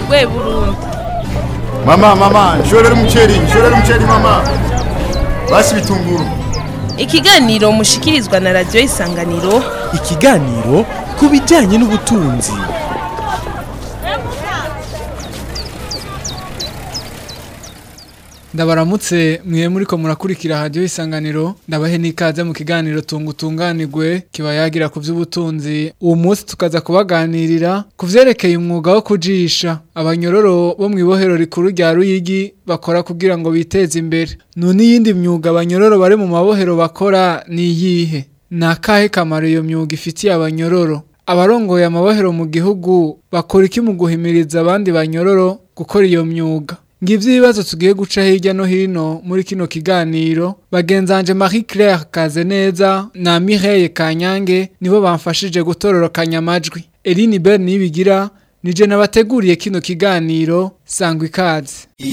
rwe burundi mama mama nshorera umuceri nshorera umuceri mama basi bitunguru ikiganiro mushikirizwa na radiyo isanganiro ikiganiro ku bijyanye n'ubutunzi ndabaramutse mwe muri ko murakurikira hadiyo isanganiro ndabahe n'ikaze mu kiganiro tunga utunganirwe kiba yagira ku by'ubutunzi uwo munsi tukaza kubaganirira ku byerekeye umwuga wo kujisha abanyororo bo mu ibohero rikuru rya ruyigi bakora kugira ngo biteze imbere none iyindi myuga abanyororo bari mu mabohero bakora ni iyihe ni akahe kamaro iyo myuga ifitiye abanyororo abarongoye amabohero mu gihugu bakora iki mu guhimiriza abandi banyororo gukora iyo myuga ngivyo ibibazo tugiye guca hirya no hino muri kino kiganiro bagenzanje Marie Claire Kazeneza na Mireille Kanyange nibo bamfashije gutororokanya amajwi Eline Bell nibigira nije nabateguriye kino kiganiro sangwa ikaze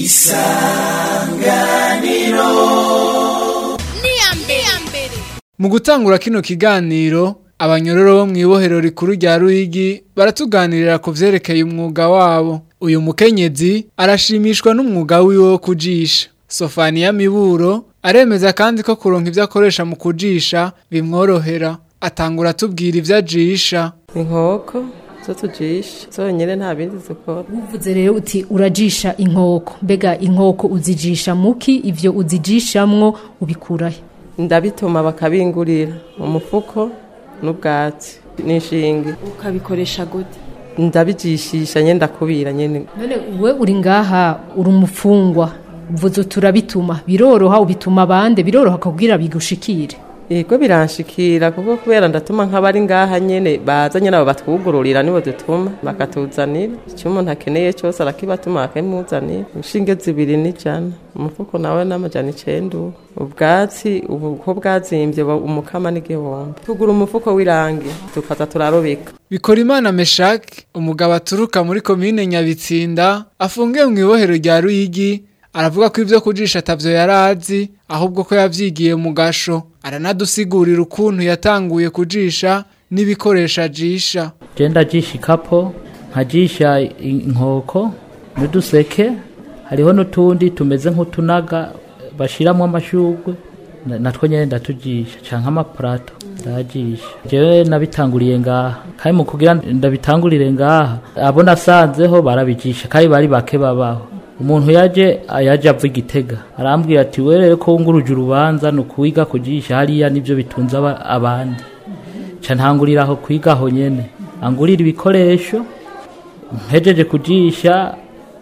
mu gutangura kino kiganiro abanyororo bo mu ibohero rikuru rya Ruyigi baratuganirira ku vyerekeye umwuga wabo uyu mukenyezi arashimishwa n'umwuga wiwe wo kujisha Sofania Miburo aremeza kandi ko kuronka ivyo akoresha mu kujisha bimworohera atangura atubwira ivyo ajisha inkoko zo tujisha zonyine nta bindi dukora uvuze rero uti urajisha inkoko mbega inkoko uzijisha muki ivyo uzijishamwo ubikurahe ndabituma bakabingurira umufuko n'ubwatsi n'ishinge ukabikoresha gute ndabijishisha nyine ndakubira nyine none we uri ngaha uri umufungwa uvuze turabituma biroroha ubituma abandi biroroha kubwira bigushikire yego biranshikira kuko kubera ndatuma nk'abari ngaha nyine baza nyine abo batwugururira nibo dutuma bakatuzanira icyo umuntu akeneye cyose arakibatuma bakimuzanira inshinge zibiri n'ijana umufuko nawe n'amajana icenda ubu ubwatsi ubu ko bwazimbye umukama n'igihombo tugura umufuko w'irangi tukaza turarobeka bikora imana meshaki umugabo aturuka muri komine nyabitsinda afungiye mu ibohero rya ruyigi aravuga ko ibyo kujisha atavyo yari azi ahubwo ko yavyigiye mu gasho aranadusigurira ukuntu yatanguye kujisha n'ibikoresho ajisha genda jisha ikapo nkajisha inkoko n'uduseke hariho n'utundi tumeze nk'utunaga bashiramwo amashurwe natwo nyene ndatujisha canke amapurato ndajisha jewe nabitanguriye ngaha kandi mu kugira ndabitangurire ngaha abo nasanzeho barabijisha kandi bari bake babaho umuntu yaje yaje ava igitega arambwira ati werere ko wunguruje urubanza ni ukuwiga kujisha hariya nibyo bitunze abandi ca ntangurira aho kwiga aho nyene angurira ibikoresho mpejeje kujisha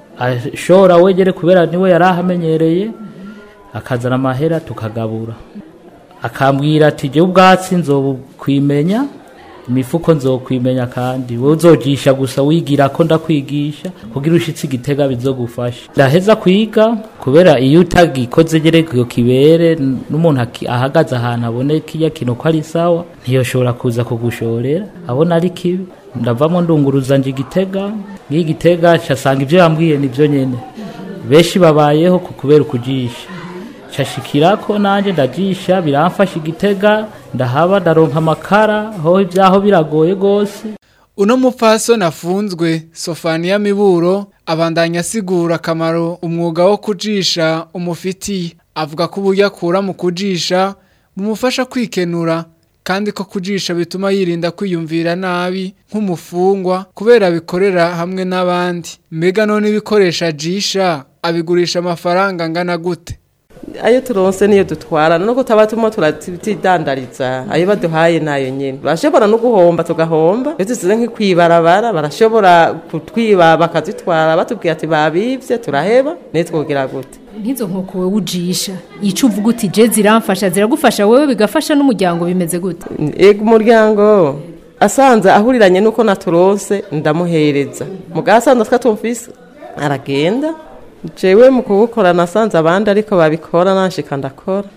ashora wegere kubera niwe yari ahamenyereye akazana amahera tukagabura akambwira ati jewe ubwatsi nzobukwimenya imifuko nzokwimenya kandi wowe uzojisha gusa wigira ko ndakwigisha kugira ushitse igitega bizogufasha ndaheza kwiga kubera iyo utagikoze gereko kibere n'umuntu ahagaze ahantu aboneka iyo kino ko ari sawa ntiyoshobora kuza kugushorera abona ari kibi ndavamo ndunguruza nje igitega ngiyo igitega casanga ivyo yambwiye nivyo nyene benshi babayeho ku kubera ukujisha cashikirako nanje ndajisha biramfasha igitega ndahaba ndaronka amakara ho ibyaho biragoye gose uno mupfasoni afunzwe sofaniya miburo abandanya asigura akamaro umwuga wo kujisha umufitiye avuga ko uburyo akura mu kujisha bumufasha kwikenura kandi ko kujisha bituma yirinda kwiyumvira nabi nk'umufungwa kubera abikorera hamwe n'abandi mbega none ibikoresho ajisha abigurisha amafaranga angana gute ayo turonse niyo dutwara nuko taba turimo turatidandariza ayo baduhaye nayo nyine barashobora no guhomba tugahomba iyo dusize nk'ikwibarabara barashobora kutwiba bakazitwara batubwira ati babivye turaheba niyo twogira gute nk'izo nkoko wowe ujisha ico uvuga uti je ziramfasha ziragufasha wewe bigafasha n'umuryango bimeze gute ego umuryango asanze ahuriranye nuko naturonse ndamuhereza mugabo asanze twatumvise aragenda jewe mu kuwukora nasanze abandi ariko babikora nashika ndakora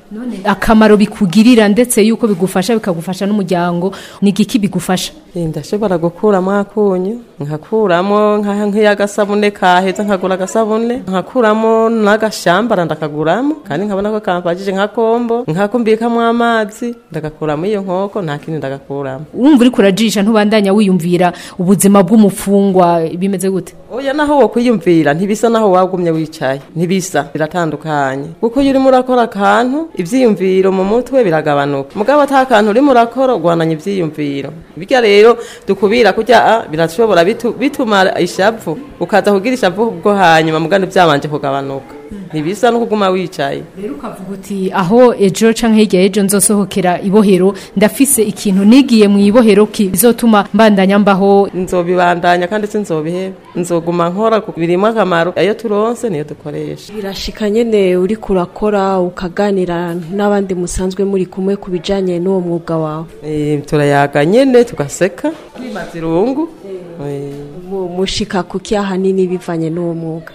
akamaro bikugirira ndetse yuko bigufasha bikagufasha n'umuryango ni igiki bigufasha ndashobora gukuramo akunyu nkakuramo nka- nk'iy'agasabune kaheza nkagura agasabune nkakuramo n'agashambara ndakaguramo kandi nkabona ko kampagije nka kombo nkako mbikamo amazi ndagakuramo iyo nkoko nta kindi ndagakuramo wumva uri kurajisha ntubandanya wiyumvira ubuzima bw'umufungwa bimeze gute oya naho wo kwiyumvira ntibisa naho wagumye wicaye ntibisa biratandukanye kuko iyo urimo urakora akantu ibyiyumviro mu mutwe biragabanuka mugabo ata kantu urimo urakora ugwananya ibyiyumviro bityo rero dukubira kurya ah, birashobora bitu- bituma ishavu ukaza kugira ishavu bwo hanyuma mugandi byabanje kugabanuka ntibisa no kuguma wicaye rero ukavuga uti aho ejo canke hirya y'ejo nzosohokera ibohero ndafise ikintu nigiye mu ibohero kizotuma mbandanya mbaho nzobibandanya kandi sinzobiheba nzoguma nkora kuko birimo akamaro ayo turonse niyo dukoresha birashika nyene uri kurakora ukaganira n'abandi musanzwe muri kumwe ku bijanye n'uwo mwuga wawe Eh, turayaga nyene tugaseka twimaza irungu Eh, Mu- mushika kuki ahanini bivanye n'uwo mwuga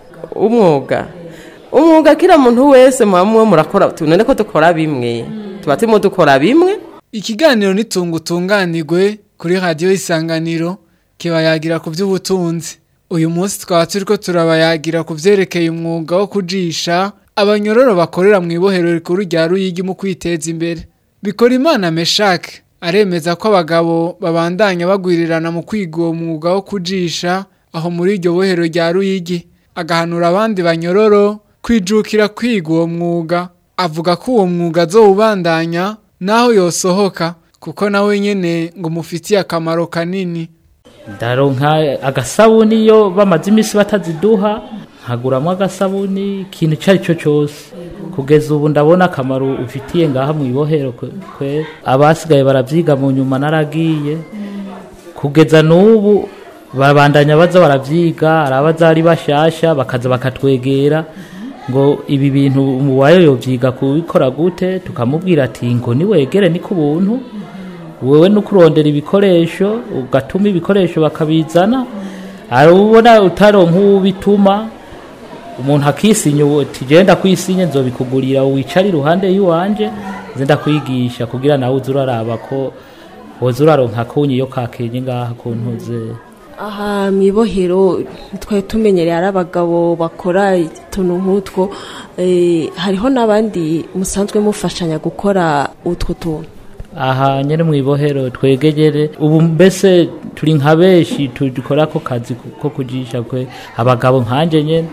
umwuga umwuga kila muntu wese muba muba murakora tunone ko dukora bimwe tuba turimo dukora bimwe Ikiganiro nitunga utunganirwe kuri radiyo isanganiro kibayagira ku by'ubutunzi. Uyu munsi twaba turiko turabayagira ku vyerekeye umwuga wo kujisha abanyororo bakorera mu ibohero rikuru rya Ruyigi mu kwiteza imbere. Bikora imana Meshak aremeza ko abagabo babandanya bagwirirana mu kwiga uwo mwuga wo kujisha aho muri iryo bohero rya Ruyigi agahanura abandi banyororo kwijukira kwiga uwo mwuga avuga ko uwo mwuga azowubandanya naho yosohoka kuko nawe nyene ngo umufitiye akamaro kanini ndaronka agasabuni iyo bamaze iminsi bataziduha nkaguramo agasabuni ikintu icyo ari cyo cyose kugeza ubu ndabona akamaro ufitiye ngaha mu ibohero kwe- kwe abasigaye barabyiga mu nyuma naragiye kugeza n'ubu babandanya baza barabyiga hari abaza ari bashasha bakaza bakatwegera ngo ibi bintu umuwayo yobyiga kubikora gute tukamubwira ati ngo niwegere ni ku buntu wewe no kurondera ibikoresho ugatuma ibikoresho bakabizana hari ubona utaronka ubituma umuntu akisinya uwo ati genda kwisinye nzobikugurira wicare iruhande y'iwanje nze ndakwigisha kugira nawe uze uraraba ko woza uraronka kunyi iyo kakenye ngaha ku ntuze aha mu ibohero twari tumenyereye ari abagabo bakora utuntu nk'utwo eh, hariho n'abandi musanzwe mufashanya gukora utwo tuntu aha nyene mu ibohero twegegere ubu mbese turi nka benshi dukora ako kazi ko kujisha kwe abagabo nkanje nyene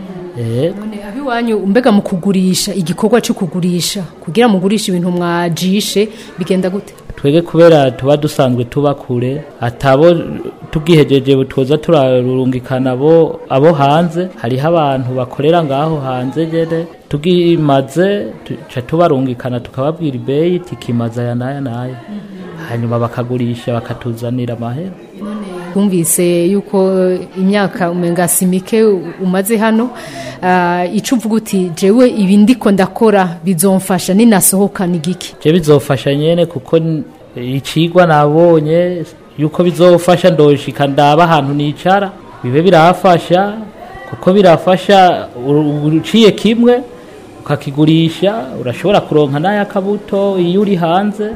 eh none abiwanyu mbega mu kugurisha igikorwa cyo kugurisha kugira mugurishe ibintu mwajishe bigenda gute twege kubera tuba dusanzwe tuba kure atabo tugihejeje twoza turarungikana abo abo hanze hariho abantu bakorera ngaho hanze nyene tugimaze tuca tubarungikana tukababwira ibeyi tikimaza aya n'aya n'aya hanyuma bakagurisha bakatuzanira amahera twumvise yuko imyaka umenga si mike umaze hano ah, ico uvuga uti jewe ibi ndiko ndakora bizomfasha ninasohoka ni giki je bizofasha nyene kuko n- icigwa nabonye yuko bizofasha ndoshika ndaba ahantu nicara bibe birafasha kuko birafasha uru- uciye kimwe ukakigurisha urashobora kuronka n'ayakabuto iyo uri hanze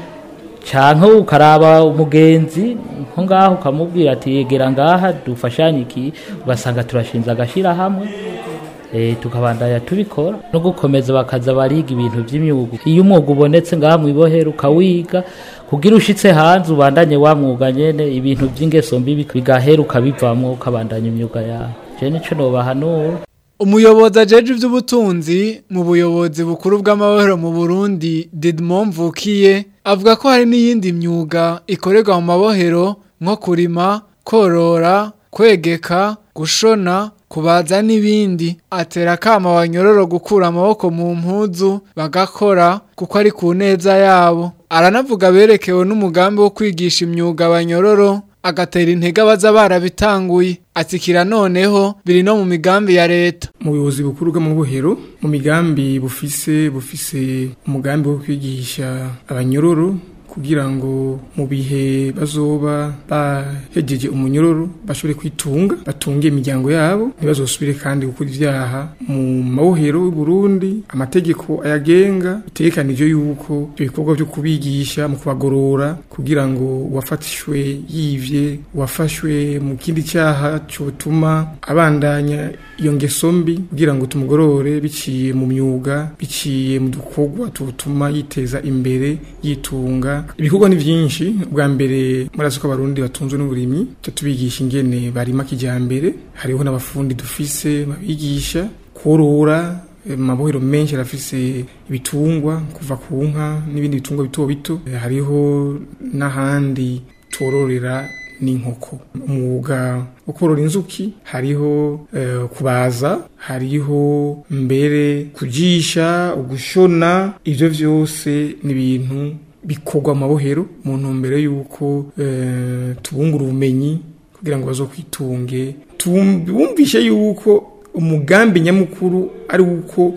canke ukaraba umugenzi nko ngaho ukamubwira ati yegera ngaha dufashanye iki ugasanga turashinze agashira hamwe eh tukabandanya tubikora no gukomeza bakaza bariga ibintu by'imyuga iyo umwuga ubonetse ngaha mu ibohero ukawiga kugira ushitse hanze ubandanye wa mwuga nyene ibintu by'ingeso mbi bigahera ukabivamwo ukabandanya imyuga yawe je nico nobahanura umuyobozi ajeje iby'ubutunzi mu buyobozi bukuru bw'amahoro mu burundi didmon mvukiye avuga ko hari n'iyindi myuga ikorerwa mu mabohero nko kurima korora kwegeka gushona kubaza n'ibindi atera akama abanyororo gukura amaboko mu mpuzu bagakora kuko ari ku neza yabo aranavuga berekewe n'umugambi wo kwigisha imyuga abanyororo agatera intege abaza barabitanguye atsikira noneho biri no mu migambi ya leta mu buyobozi bukuru bw'amabohero mu migambi bufise bufise umugambi wo kwigisha abanyororo kugira ngo mu bihe bazoba bahejeje umunyororo bashobore kwitunga batunge imiryango yabo ntibazosubire kandi gukora ivyaha mu mabohero y'u Burundi amategeko ayagenga bitegekanije yuko ibyo bikorwa byo kubigisha mu kubagorora kugira ngo uwafatishwe yivye uwafashwe mu kindi cyaha cyotuma abandanya iyo ngeso mbi kugira ngo tumugorore biciye mu myuga biciye mu dukorwa tutuma yiteza imbere yitunga ibikorwa ni byinshi bwa mbere murazi ko abarundi batunzwe n'uburimyi cyo tubigisha ingene barima kijambere hariho n'abafundi dufise babigisha korora mabohero menshi arafise ibitungwa kuva ku nka n'ibindi bitungwa bito bito hariho n'ahandi tororera n'inkoko umwuga wo korora inzuki hariho uh, kubaza hariho mbere kujisha ugushona ivyo vyose ni ibintu bikorwa mu mabohero mu ntumbero y'uko uh, tubungura ubumenyi kugira ngo bazokwitunge tumvishe yuko umugambi nyamukuru ari uko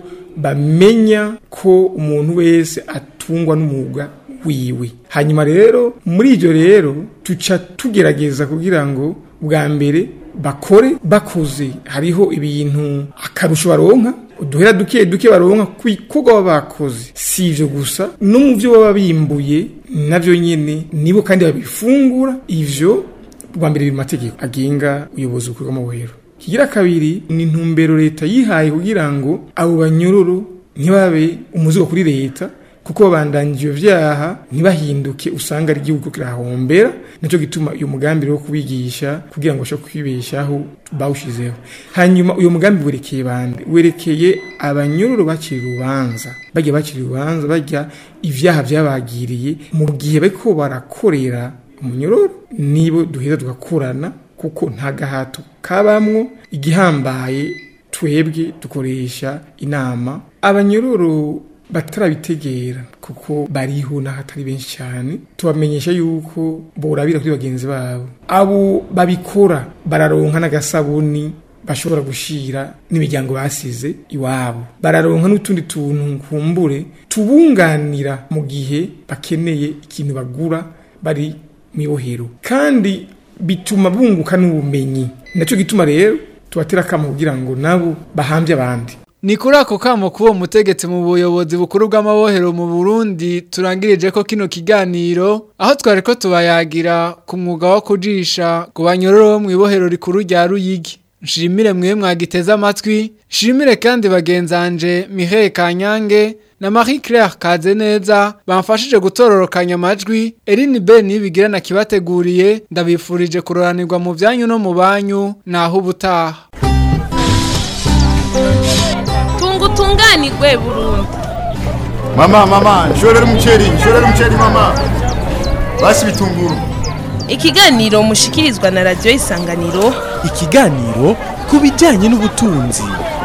bamenya ko umuntu wese atungwa n'umwuga wiwe hanyuma rero muri ibyo rero tuca tugerageza kugira ngo bwa mbere bakore bakoze hariho ibintu akarusho baronka uduhera duke duke baronka kuko baba bakoze si ibyo gusa no mu byo baba bimbuye nabyo nyine nibo kandi babifungura ibyo bwa mbere biri mu mategeko agenga ubuyobozi bukorwa mu buhero kigira kabiri ni intumbero leta yihaye kugira ngo abo banyororo ntibabe umuzigo kuri leta kuko babandanya ivyo vyaha ntibahinduke usanga ari igihugu kirahombera nico gituma uyu mugambi wo kubigisha kugira ngo bashobore kwibeshaho bawushizeho hanyuma uyu mugambi werekeye bande werekeye abanyororo bakiri urubanza bajya bakiri urubanza bajya ivyaha vyabagiriye mu gihe bariko barakorera umunyororo nibo duheza tugakorana kuko nta gahato kabamwo igihambaye twebwe dukoresha inama abanyororo batarabitegera kuko bariho n'ahatari benshi cyane tubamenyesha yuko borabira kuri bagenzi babo abo babikora bararonka n'agasabuni bashobora gushira n'imiryango basize iwabo bararonka n'utundi tuntu kumbure tubunganira mu gihe bakeneye ikintu bagura bari mu ibohero kandi bituma bunguka n'ubumenyi nacyo gituma rero tubatera akamo kugira ngo nabo bahambye abandi ni kuri ako kamo k'uwo mutegetsi mu buyobozi bukuru bw'amabohero mu burundi turangirije ko kino kiganiro aho twari ko tubayagira ku mwuga wo kujisha ku banyororo bo mu ibohero rikuru rya ruyigi nshimire mwe mwagiteze amatwi nshimire kandi bagenzanje mihaye kanyange na marie claire kazeneza bamfashije gutororokanya amajwi erin ben bigira na kibateguriye ndabifurije kuroranirwa mu byanyu no mu banyu naho ubutaha tungutunganirwe burundu mama mama nshorera umuceri nshorera umuceri mama basi bitunguru ikiganiro mushikirizwa na radiyo isanganiro ikiganiro ku bijyanye n'ubutunzi